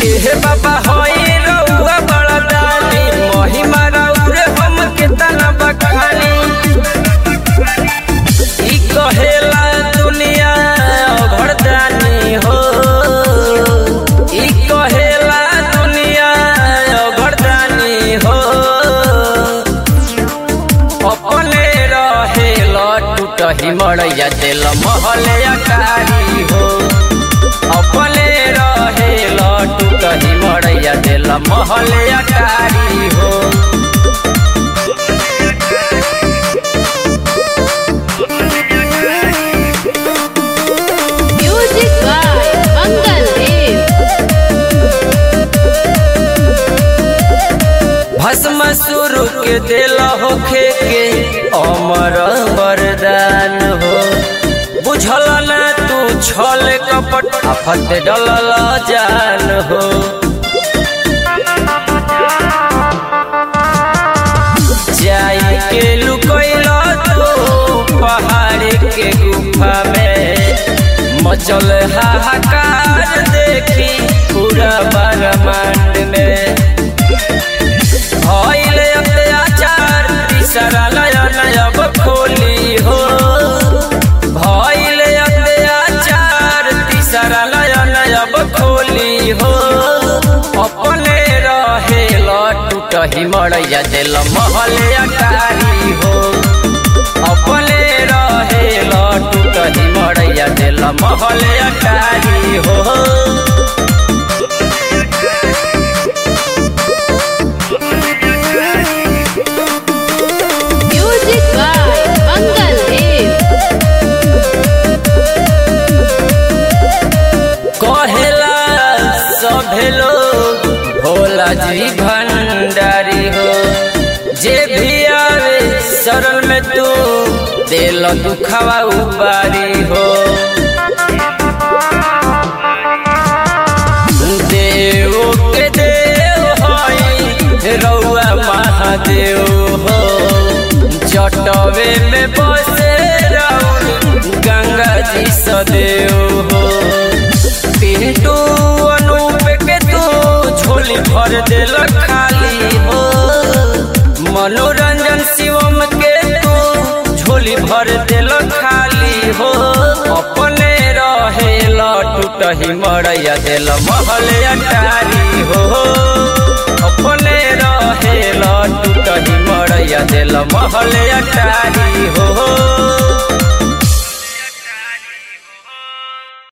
हे बाबा होई रउआ बड़ा दानी महिमा रउरे हम के तना बखानी ई कहेला दुनिया घरदानी हो ई कहेला दुनिया घरदानी हो अपने रहे टूटही मड़ैया दिल महले अकारी हो अपने रहे टूटही मड़ैया दिल महले अकारी हो Music by Mangal Dev. भस्म शुरू के दिल होखे के अमर वरदान हो बुझल न तू छल कपट आफत डलल जान हो जाई के लुकैल तू पहाड़ के गुफा में मचल हाहाकार देखी पूरा ब्रह्मांड में भइल अत्याचार तीसरा नयन अब खोली हो भइल अत्याचार तीसरा नयन अब खोली हो अपने रहे टूटही मड़ैया दिल महले अटारी हो अपने रहे टूटही मड़ैया दिल महले अटारी हो Music by Mangal Dev. कहेला सभे लोग भोला जी भंडारी हो जे भी आवे शरण में तू दिल दुखवा उबारी हो देव के देव हई रउआ महादेव हो जटवे में बसे राउर गंगा जी सदेव हो पिंटू अनूप के तू झोली भर दिल खाली हो मनोरंजन शिवम के तू झोली भर दिल खाली हो अपने रहे टूटही मड़ैया दिल महले अटारी हो अपने रहे टूटही मड़ैया दिल महले अटारी हो